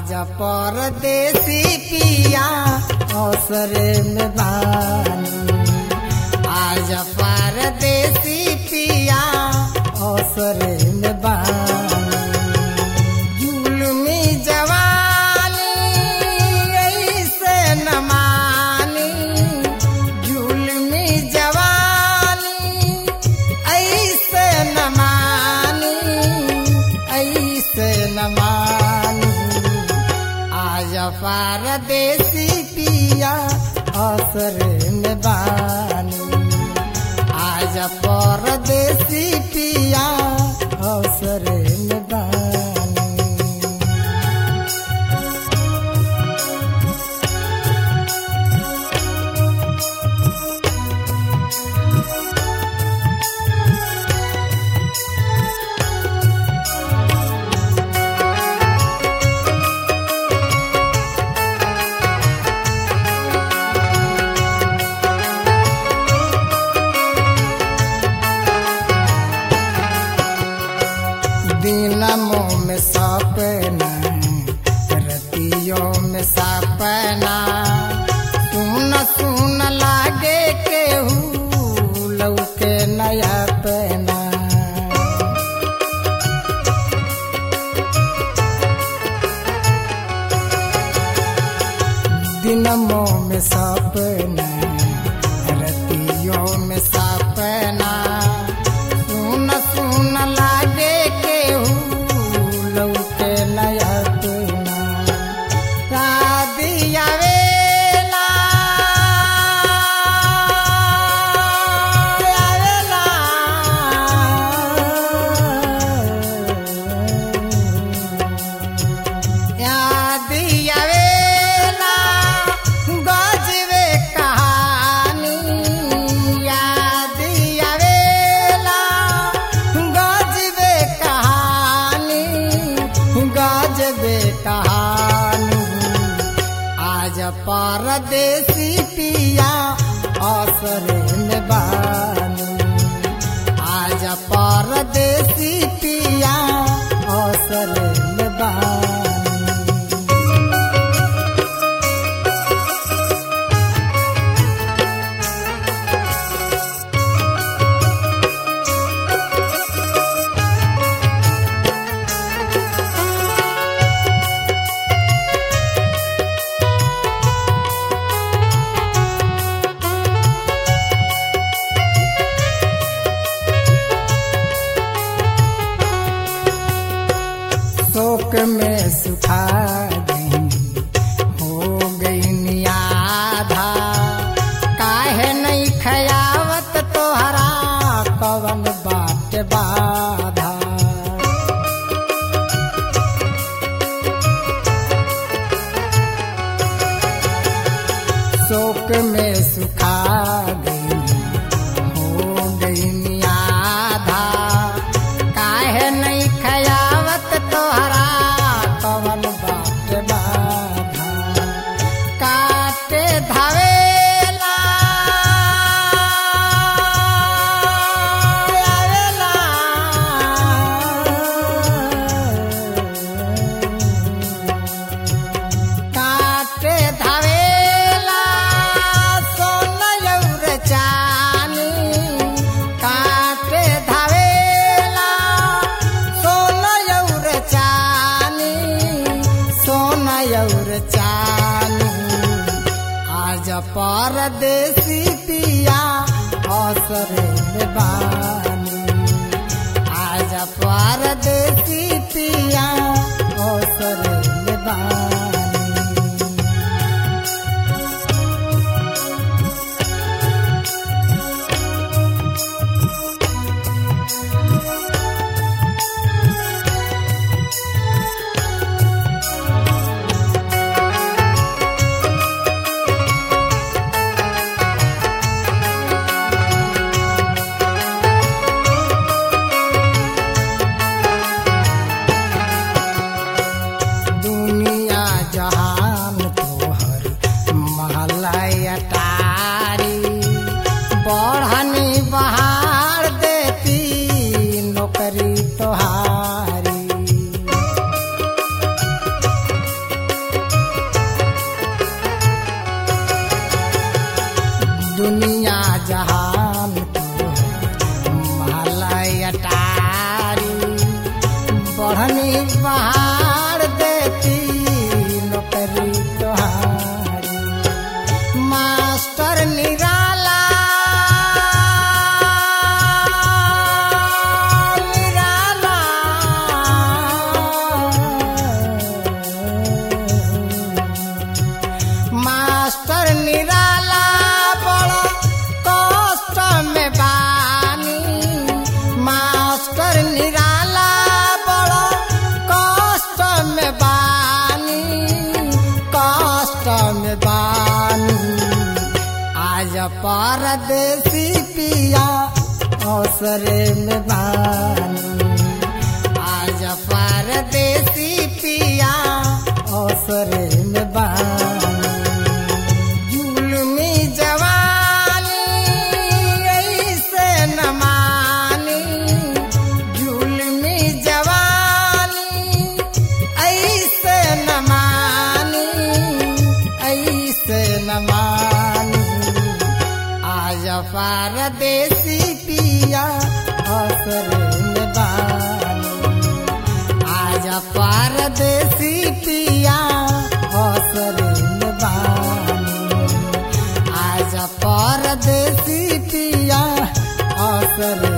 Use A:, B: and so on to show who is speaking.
A: आज परदेसी पिया अवसरे में बानी आज परदेसी पिया अवसरे में बानी जुलमी जवानी ऐसे न मानी जुलमी जवानी ऐसे न मानी ऐसे न मानी आज परदेसी पिया असर में बानी आज परदेसी पिया अवसर में बानी दिनमों में सपना रतियों में सपना सुन सुन लागे केहू लौके नया पना दिनमों में सपना रतियों में सपना सुन सुन लागे केहू लौके नया तुना शादिया वेला आवेला यादिया वेला गजबे कहानी यादिया वेला गजबे कहानी गजबे कहानी आज परदेसी पिया असर में बानी आज परदेसी पिया असर में बानी शोक में सुखा गई हो गई आधा काहे नहीं खयावत तोहरा कवन बाट बाधा शोक में सुखा गई हो गई आधा काहे नहीं खयावत तोहरा कवन बाट बाधा काटे धावेला आवेला काटे धावेला सोनयौर चानी काटे धावेला सोनयौर चानी सोनयौर चानी आज परदेसी पिया असर में बानी आज परदेसी पिया असर में बानी दुनिया दुनिया जहान मालय अटारी बढ़नी पहाड़ देती नौकरी तोहारी मास्टर निराला निराला मास्टर निराला बड़ा कष्ट में बानी मास्टर निराला बड़ा कष्ट में बानी कष्ट में बानी आज परदेसी पिया अवसरे में बानी आज परदेसी पिया अवसरे में बानी जुलमी जवानी ऐसे न मानी जुलमी जवानी ऐसे न मानी ऐसे न मानी आज परदेसी पिया असर में बानी आज परदेसी पिया असर में बानी आज परदेसी पिया असर